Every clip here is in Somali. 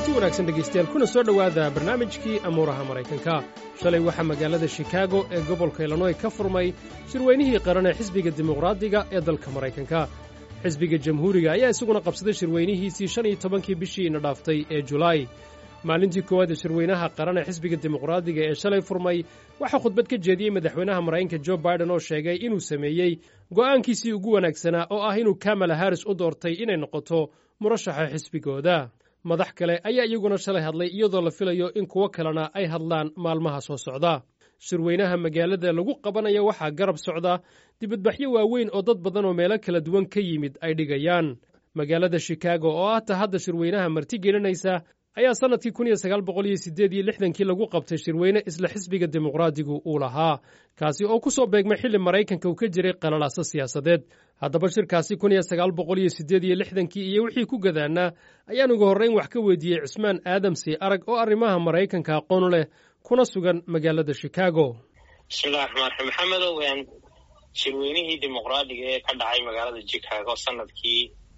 kulanti wanaagsan dhegaystayaal kuna soo dhowaada barnaamijkii amuuraha maraykanka shalay waxaa magaalada shikaago ee gobolka illinoy ka furmay shirweynihii qaran ee xisbiga dimuqraadiga ee dalka maraykanka xisbiga jamhuuriga ayaa isaguna qabsaday shirweynihiisii shan iyo tobankii bishii ina dhaaftay ee julaay maalintii koowaad ee shirweynaha qaran ee xisbiga dimuqraadiga ee shalay furmay waxaa khudbad ka jeediyey madaxweynaha maraykanka jo baiden oo sheegay inuu sameeyey go'aankiisii ugu wanaagsanaa oo ah inuu kamala haris u doortay inay noqoto murashaxa xisbigooda madax kale ayaa iyaguna shalay hadlay iyadoo la filayo in kuwo kalena ay hadlaan maalmaha soo socda shirweynaha magaalada lagu qabanaya waxaa garab socda dibadbaxyo waaweyn oo dad badan oo meelo kala duwan ka yimid ay dhigayaan magaalada shikaago oo ah ta hadda shirweynaha marti gelinaysa ayaa sannadkii kun iyo sagaal boqol iyo siddeed iyo lixdankii lagu qabtay shirweyne isla xisbiga dimuqraadigu uu lahaa kaasi oo ku soo beegmay xilli maraykanka uu ka jiray qalalaaso siyaasadeed haddaba shirkaasi kun iyo sagaal boqol iyo siddeed iyo lixdankii iyo wixii ku gadaannaa ayaan ugu horrayn wax ka weydiiyey cismaan aadamsi arag oo arrimaha maraykanka aqoon leh kuna sugan magaalada shikaago bismillahi raxmaan raxiim maxamedow shirweynihii dimuqraadiga ee ka dhacay magaalada shikaago sanadkii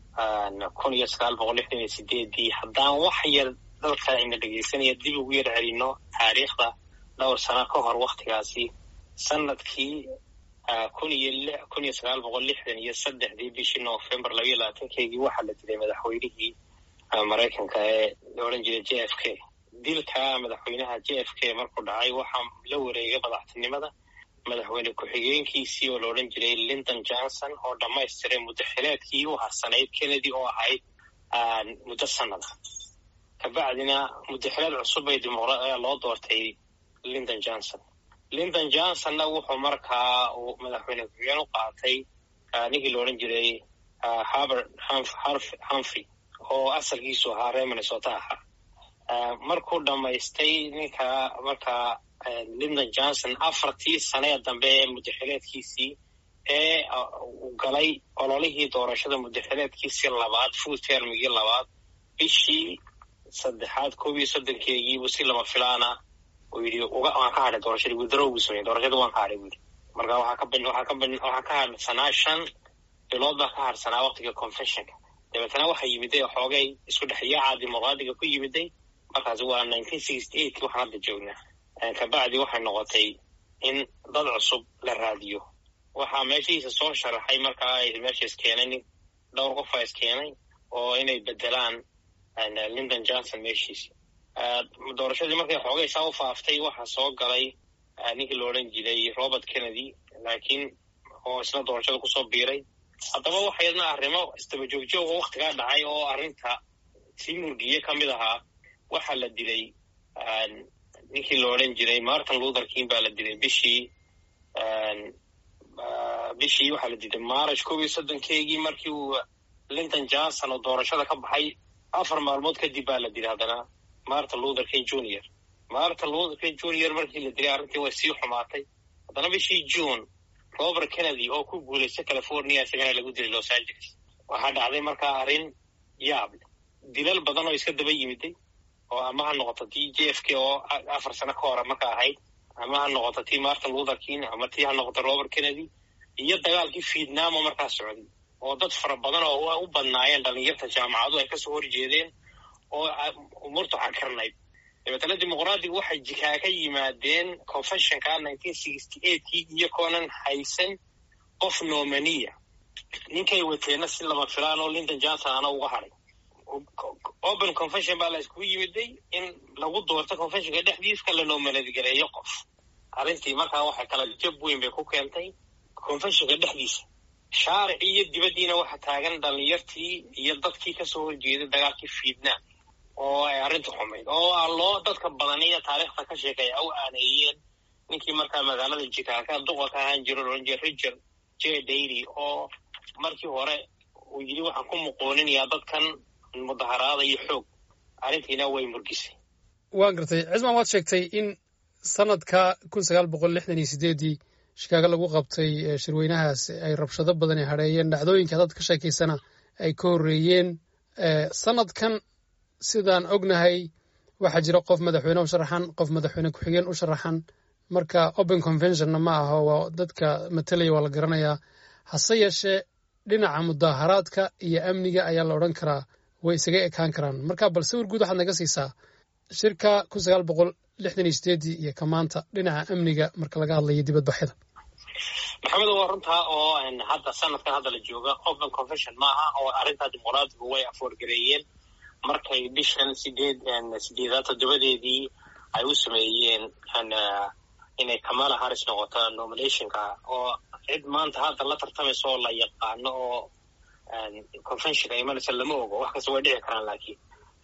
kun iyo sagaal boqol lixdan iyo sideedii haddaan wax yar dalka ayna dhegaysanaya dib ugu yar celino taariikhda dhowr sano ka hor waktigaasi sanadkii kun iyo kun iyo sagaal boqol lixdan iyo saddexdii bishii november labayo labaatankeygii waxaa la dilay madaxweynihii maraykanka ee la odhan jiray j f k dilka madaxweynaha j f k markuu dhacay waxaa la wareegay madaxtinimada madaxweyne ku-xigeenkiisii oo la odhan jiray lindon johnson oo dhammaystiray muddo xileedkii u harsanayd kennedy oo ahayd muddo sanada kabacdina muddo xileed cusub bay loo doortay lindon johnson lindon johnsonna wuxuu markaa uu madaxweyne ku-xigeen u qaatay ninkii la odhan jiray harbert humfrey oo asalkiisu ahaa reer minnesota ahaa markuu dhammaystay ninka markaa lindon johnson afartii sanee dambe ee muddaxileedkiisii ee uu galay ololihii doorashada muddaxileedkiisii labaad full termigii labaad bishii saddexaad koob iyo soddonkeegiibuu si lama filaana uu yidhi waan ka hadhay doorashadii withdraw buu sameeyey doorashadii waan ka hadhay buu yidhi marka waxaa ka waxaa ka waxaa ka hadhsanaa shan bilood baa ka hadhsanaa waktiga confessionka dabeetana waxaa yimiday xoogay isku dhexyaaca dimuqraadiga ku yimiday markaasi waa nineteen sixty eight waxaan hadda joognaa kabacdi waxay noqotay in dad cusub la raadiyo waxaa meeshiisa soo sharaxay markaa meesha iskeenay nin dhowr qofa iskeenay oo inay bedelaan lindon johnson meeshiisi doorashadii markay xoogay saa u faaftay waxaa soo galay ninkii la odhan jiray robert kennedy laakiin oo isna doorashada kusoo biiray haddaba waxa yadna arrimo isdaba joogjoog oo waktigaa dhacay oo arrinta sii murgiye ka mid ahaa waxaa la dilay ninkii la odhan jiray martin luther king baa la dilay bishii bishii waxaa la dilay march koob iyo soddonkeygii markii uu linton johnson oo doorashada ka baxay afar maalmood kadib baa la dilay haddana martin luther king junior martin luther king junior markii la dilay arrintii way sii xumaatay haddana bishii june robert kennedy oo ku guulaystay california isagana lagu dilay los angeles waxaa dhacday markaa arrin yaab dilal badan oo iska daba yimiday oo ama ha noqoto tii j f k oo afar sano ka hore marka ahayd ama ha noqoto tii martin luther king ama tii ha noqoto robert kennedy iyo dagaalkii vietnam oo markaa socday oo dad fara badan oo u badnaayeen dhalinyarta jaamacadu ay kasoo horjeedeen oo umurtu xakarnayd dabeetana dimuqraadigu waxay jikaa ka yimaadeen confessionka nineteen sixty eightkii iyakoonan haysan qof nomaniya ninkay wateenna si lama filaan oo linton johnson ana uga hadhay open confession baa la iskugu yimiday in lagu doorto confessionka dhexdiiska la noomanadgareeyo qof arrintii markaa waxay kala jab weyn bay ku keentay confessionka dhexdiisa shaaricii iyo dibaddiina waxa taagan dhalinyartii iyo dadkii kasoo horjeeday dagaalkii vietnam oo ay arrinta xumayd oo a loo dadka badaniyo taariikhda ka sheekaya u aaneeyeen ninkii markaa magaalada jikaaka duqa ka ahaan jiro ohan jira richard j dairy oo markii hore uu yidhi waxaan ku muqooninayaa dadkan mudaharaada iyo xoog arrintiina way murgisay waa gartay cismaan waad sheegtay in sanadka kun sagaal boqol lixdan iyo sideeddii shikaago lagu qabtay shirweynahaas ay rabshado badani hadheeyeen dhacdooyinka dad ka sheekaysana ay ka horreeyeen sanadkan sidaan ognahay waxaa jira qof madaxweyne u sharaxan qof madaxweyne ku-xigeen u sharaxan marka open conventionna ma aho waa dadka matalaya waa la garanayaa hase yeeshee dhinaca mudaharaadka iyo amniga ayaa la odhan karaa way isaga ekaan karaan marka bal sawir guud waxaad naga siisaa shirka kun sagaal boqol lixdan iyo sideedii iyo ka maanta dhinaca amniga marka laga hadlayo dibadbaxyada maxamed waa runtaa oo hadda sanadkan hadda la jooga open confession maaha oo arrintaa dimuqraadigu way afoorgareeyeen markay bishan sideed sideedaad toddobadeedii ay u sameeyeen inay kamala harris noqoto nominationka oo cid maanta hadda la tartamaysa oo la yaqaano oo conventionka imanaysa lama ogo wax kasta way dhici karaan laakiin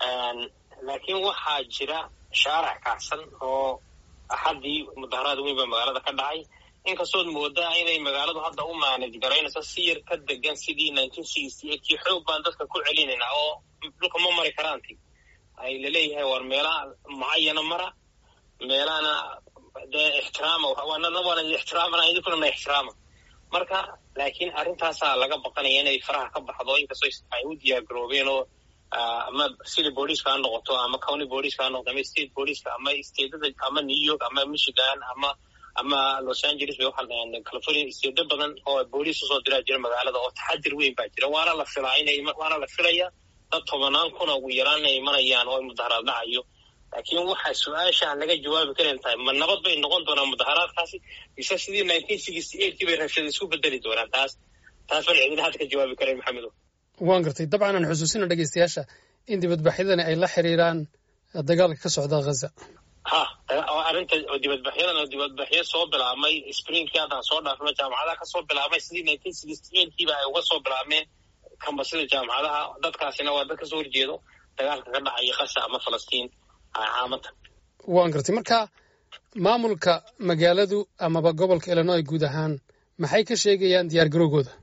laakiin waxaa jira shaarac kacsan oo axaddii mudaharaad weyn baa magaalada ka dhacay inkastood moodaa inay magaaladu hadda u maanaj garaynayso si yar ka degan sidii nineteen sixty eightkii xoog baan dadka ku celinayna oo dhulka ma mari karaanti ay laleeyahay war meelaha mucayana mara meelahana dee ixtiraama waana waana ixtiraamana idinkuna na ixtiraama marka laakiin arrintaasaa laga baqanaya inay faraha ka baxdo inkastoo ay u diyaar garoobeen oo ama city booliska ha noqoto ama county booliska ha noqoto ama state booliska ama stateda ama new york ama michigan ama ama los angeles bay waxaa california steedo badan oo booliis usoo diraa jira magaalada oo taxadir weyn baa jira waana la filaa inay waana la filaya dad tobanaan kuna ugu yaraan inay imanayaan oo mudaharaad dhacayo laakiin waxaa su-aasha aan laga jawaabi karan tahay ma nabad bay noqon doonaan mudaharaadkaasi mise sidii nineteen sixty eightkii bay rabshada isku bedeli doonaan taas taas baan cidina hadda ka jawaabi karay maxamedo waan gartay dabcan aan xusuusina dhegeystayaasha in dibadbaxyadani ay la xiriiraan dagaalka ka socda ghaza ha arrinta dibadbaxyadan oo dibadbaxyo soo bilaabmay springkii haddaan soo dhaafno jaamacadaha kasoo bilaabmay sidii nineteen sixty eightkiiba ay uga soo bilaabmeen kambasida jaamacadaha dadkaasina waa dad kasoo horjeedo dagaalka ka dhacaya qasa ama falastiin caamada waan gartay marka maamulka magaaladu amaba gobolka illinois guud ahaan maxay ka sheegayaan diyaar garowgooda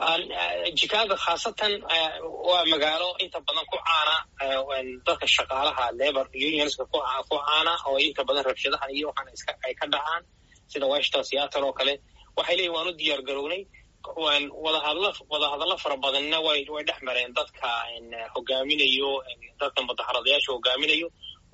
chicago khaasatan waa magaalo inta badan ku caana dadka shaqaalaha labor unionska ku caana oo inta badan rabshadahan iyo waxaan iska ay ka dhacaan sida washington seattle oo kale waxay leeyihin waan u diyaar garownay wadahadlo wadahadallo fara badanna way way dhex mareen dadka hogaaminayo dadka mudaharadayaasha hogaaminayo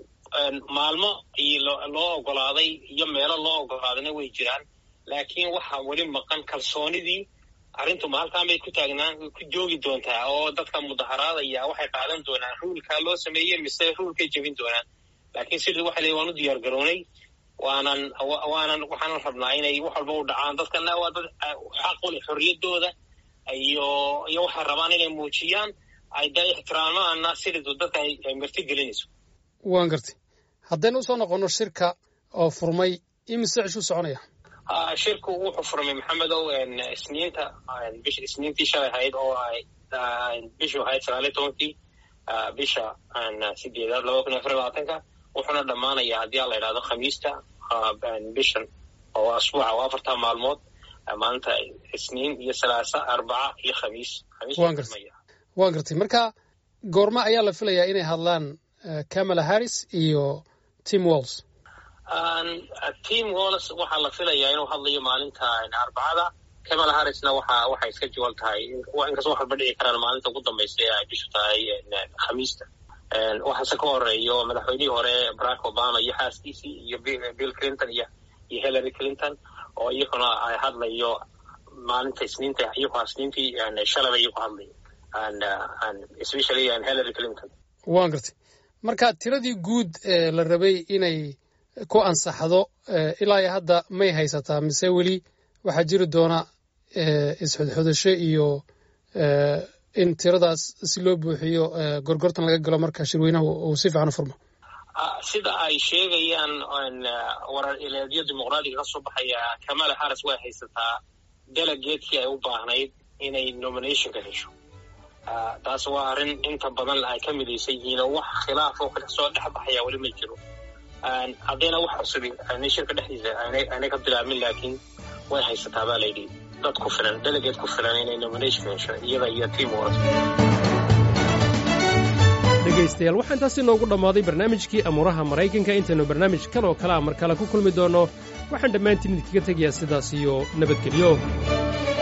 maalmo loo ogolaaday iyo meelo loo ogolaadayna way jiraan laakiin waxaa weli maqan kalsoonidii arrintu ma halkaan bay ku taagnaan ku joogi doontaa oo dadka mudaharaadaya waxay qaadan doonaan ruulkaa loo sameeyey mise ruulkay jebin doonaan laakiin sidii waxa leey waan u diyaar garownay waanan waanan waxaanan rabnaa inay wax walba u dhacaan dadkana waa dad xaq u leh xorriyaddooda iyo iyo waxay rabaan inay muujiyaan ay da ixtiraamaana sidiidu dadka ay marti gelinayso waan gartay haddaynu usoo noqonno shirka oo furmay imise cishuu soconaya shirku wuxuu furmay maxamedow isniinta bish isniintii shalay ahayd oo ay bishu ahayd sagaaliyo tobankii bisha sideedaad laba kun iyo afar labaatanka wuxuuna dhammaanayaa haddii a la idhahdo khamiista bishan oo asbuuca oo afarta maalmood maalinta isniin iyo salaasa arbaca iyo khamiis waan gartay waan gartay marka goorma ayaa la filayaa inay hadlaan camala harris iyo tim walls tim walls waxaa la filayaa inuu hadlayo maalinta arbacada camala harrisna waxa waxay iska jawal tahay inkastoo wax walba dhici karaan maalinta ugu dambaysa ee ay bishu tahay khamiista waxaase ka horeeyo madaxweynihii hore barack obama iyo xaaskiisii iyo bill clinton iyo iyo hillary clinton oo iyaguna ay hadlayo maalinta isniinta iyagu isniintii shalaba iyagu hadlayo especially hillary clinton waan gartay marka tiradii guud ee la rabay inay ku ansaxdo ilaa iyo hadda may haysataa mise weli waxaa jiri doona isxudxudasho iyo in tiradaas si loo buuxiyo gorgortan laga galo marka shirweynaha uu si fiican u furmo sida ay sheegayaan warar ileedyo dimuqraadiga ka soo baxaya kamala harris way haysataa delegatekii ay u baahnayd inay nominationka hesho taas waa arrin inta badan ay ka midaysan yihiin oo wax khilaaf oo kasoo dhex baxaya weli ma jiro haddayna wax cusubi shirka dhexdiisa aanay ka bilaabmin laakiin way haysataa baa layidhi dad ku filan delegate ku filan inay nomination hesho iyada iyo team wars dhegaystayaal waxaa intaasi noogu dhammaaday barnaamijkii amuuraha maraykanka intaynu barnaamij kan oo kale a mar kale ku kulmi doonno waxaan dhammaantiin idinkaga tegayaa sidaas iyo nabadgelyo